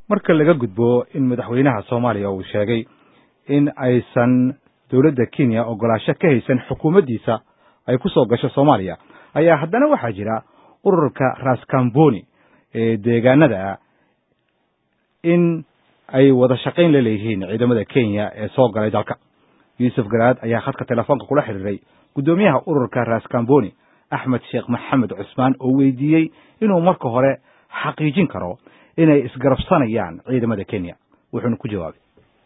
marka laga gudbo in madaxweynaha soomaaliya uu sheegay in aysan dowladda kenya ogolaasho ka haysan xukuumaddiisa ay ku soo gasho soomaaliya ayaa haddana waxaa jira ururka raskamboni ee deegaanada in ay wada shaqayn la leeyihiin ciidamada kenya ee soo galay dalka yuusuf garaad ayaa khadka telefoonka kula xiriiray guddoomiyaha ururka raskamboni axmed sheekh maxamed cusmaan oo weydiiyey inuu marka hore xaqiijin karo inay isgarabsanayaan ciidamada kenya wuxuuna ku jawaabay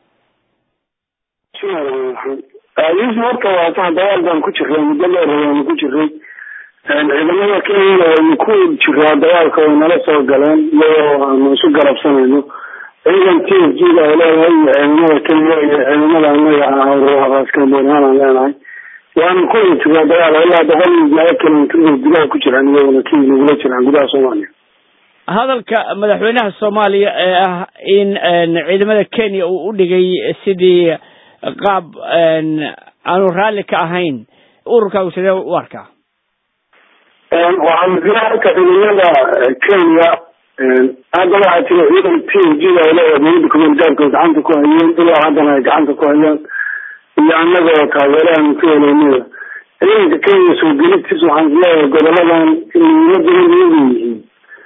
yuusuf horta waa sax dagaal baan ku jiray muddo dheer waanu ku jiray ciidamada kenyana waynu ku jiraa dagaalka way nala soo galeen iyagoo aanu isu garabsanayno ciidan t f g da ay leedahay iyo ciidamada kenya iyo ciidamada anaga raskambonihaan aan leenahay waanu ku wada jiraa dagaal ilaa boqol iyo laba kilomitr bay gudaha ku jiraan iyagona kenya nagula jiraan gudaha soomaaliya hadalka madaxweynaha soomaaliya ee ah in ciidamada kenya uu u dhigay sidii qaab aanu raalli ka ahayn ururkaagu sidee u arkaa waxaan jira halka ciidamada kenya hadda waxaa jira ciidan t f g da ay leedahay dowladda kumeelgaarka gacanta ku hayeen ilaa haddana ay gacanta ku hayaan iyo annaga oo taageerahan ku heleynada ciidanka kenya soo gelitiis waxaan isleeyahay goboladan muhiimada leeyihiin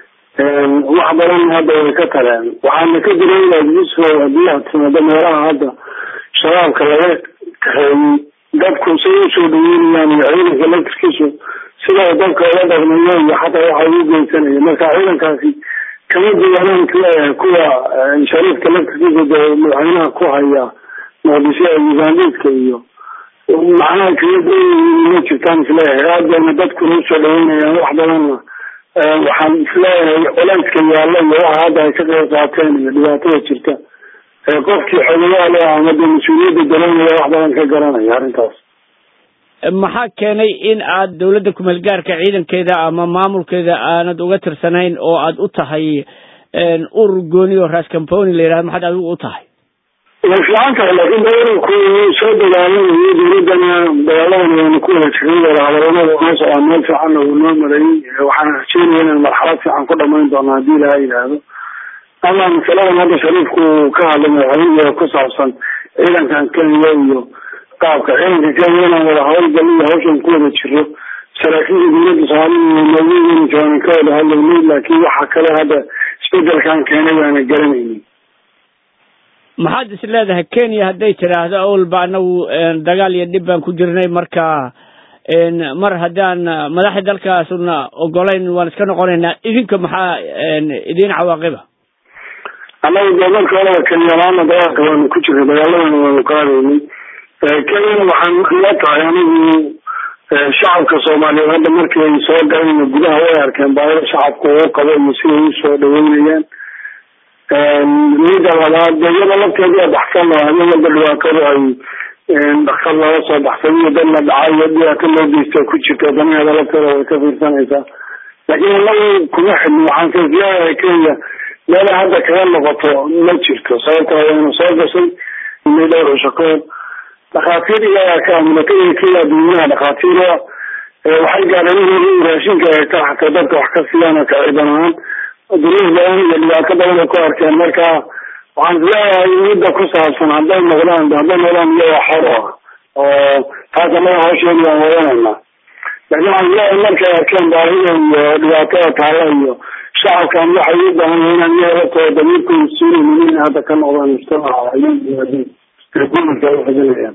wax badan hadda way ka taleen waxaana ka jira inaad yusuf haddii aad timaado meelaha hadda shabaabka laga kaxeeyey dadku say usoo dhaweynayaan iyo ciidanka laftirkiisu sida dadka ola dhaqmayo iyo xataa waxa ugu geysanaya marka ciidankaasi kama duwanaan kuleeyahay kuwa shariifka laftirkiisa de madaxweynaha ku haya muqdisho ee ugandhiska iyo macnaha kaga dayihiin ma jirtaan isleeyahay aadana dadkuna usoo dhaweynayaan wax badanna waxaan isleeyahay culayska yaalla iyo waxa hadda ay ka qayb qaateen iyo dhibaatada jirta qofkii xogayaale ama de mas-uuliyadda dalanaya wax badan ka garanaya arrintaas maxaa keenay in aad dowladda kumeel gaarka ciidankeeda ama maamulkeeda aanad uga tirsanayn oo aad u tahay urur gooni oo raskamponi la yidhahdo maxaad adigu u tahay way fiican tahay laakiin de ururku soo dagaalamayo dowladdana dagaaladan waynu ku wada jiray wadahadaladada noo socdaa meel fiicanna wuu noo marayay waxaan rajeynaya inaan marxalad fiican ku dhamayn doono haddii ilaha yidhaahdo ama masaladan hadda shariifku ka hadlay madaxweyniga ku saabsan ciidankan kenya iyo qaabka ciidanka kenya inaan wada hawlgal iyo hawshan ku wada jiro saraakiisha dowladda soomaalida noogeyn joonan ka wada hadlaynay laakiin waxa kale hadda isbedelkan keenay baana garanaynin maxaad is leedahay kenya hadday tidhaahdo awalba anagu dagaal iyo dhib baan ku jirnay marka mar haddaan madaxda dalkaasuna ogolayn waan iska noqonaynaa idinka maxaa idin cawaaqiba annaga dee marka horeba kenyalaana dagaalka waanu ku jirnay dagaaladana waanu qaadaynay kenyana waxaan la tahay anigu shacabka soomaaliyeed hadda markii ay soo galayna gudaha way arkeen baahida shacabka uu qabo iyo siday usoo dhaweynayaan mida labaad de iyada lafteeda baxsan oo habeen walba dhibaatadu ay dhaktar looga soo baxsay iyo dad la dhacay iyo dhibaato loo geysta ku jirta danaheeda lafteeda way ka fiirsanaysaa laakiin anagu kuma xidhin waxaan ka isleeyahay kenya meela hadda kaga noqoto ma jirto sababta wayna soo gashay inay dhowr cusho ka hor dhakhaatiir iyagaa ka milatariga kenya dadweynaha dhakhaatiira waxay gaadheen in raashinka ay ka xataa dadka wax ka siiyaan oo ka ciidan ahaan duruuf badan iyo dhibaato badan ay ku arkeen marka waxaan isleeyahay midda ku saabsan hadday noqdaan hadday noqdaan iyagoo xor ah oo taas anaga hawsheedi waan wadanayna laakiin waxaan isleeyahay markay arkeen baahida iyo dhibaatada taala iyo shacabkan waxay u baahan yahay inaan iyaga laftooda damiirkooda suuleynin in hadda ka noqdaan mujtamaca gumulka ay xidinayaan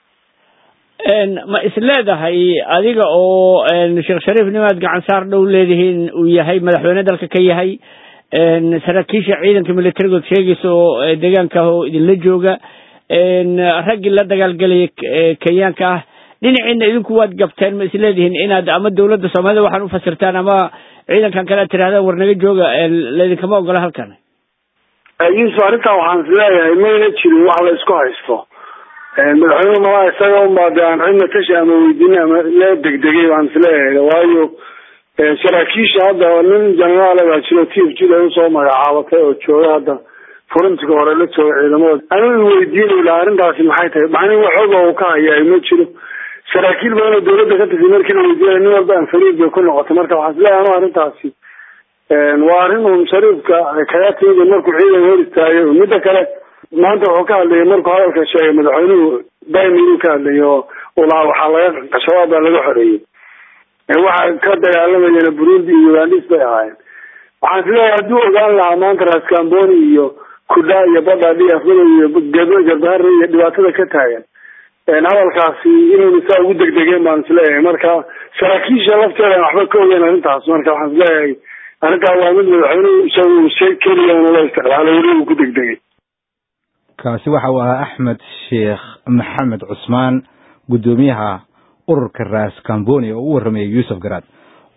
ma is leedahay adiga oo sheekh shariif nimaad gacan saar dhow leedihiin uu yahay madaxweyne dalka ka yahay saraakiisha ciidanka militarigood sheegaysa oo deegaanka ah oo idinla jooga raggii la dagaalgelaya kenyaanka ah dhinaciina idinku waad gabteen ma is leedihiin inaad ama dawladda soomaalida waxaan ufasirtaan ama ciidankan kale aad tirahdaan war naga jooga laydinkama ogola halkan yusuf arrintan waxaan is leeyahay mayna jirin wax la isku haysto madaxweyne malaa isaga unbaa de aan cidna tashi ama weydiin ama la degdegay baan isleeyahay waayo saraakiisha hadda nin jenaraale baa jiro t f g da usoo magacaabatay oo jooga hadda furintiga hore la jooga ciidamada anigu weydiinay laha arrintaasi maxay tahay macnihi waxooga uu ka hayaa ma jiro saraakiil badan oo dawladda ka tirsan markii la weydiinay nin walba aan fariid bay ku noqotay marka waxaan isleeyahay anu arrintaasi waa arrin uun shariifka kaga timid markuu ciidan hor istaagay midda kale maanta wuxuu ka hadlayay markuu hadalka sheegay madaxweynuhu daimir ka hadlayay oo ulaa waxaa laga shabaab baa laga xoreeyey waxa ka dagaalamayana burundi iyo ugandis bay ahaayeen waxaan isleeyahay hadduu ogaan lahaa maanta raskamboni iyo kudha iyo badhadhi afmadow iyo gado garbaare iyo dhibaatada ka taagan hadalkaasi inayna saa ugu degdegeen baan isleeyahay marka saraakiisha lafteeda waxba ka ogeyn arrintaas marka waxaan isleeyahay arrintaa waa mid madaxweynuhu isagu shay keliya una la isticmaalay weli uu ku degdegay kaasi waxa uu ahaa axmed sheekh maxamed cusmaan guddoomiyaha ururka raas camboni oo u warramayay yuusuf garaad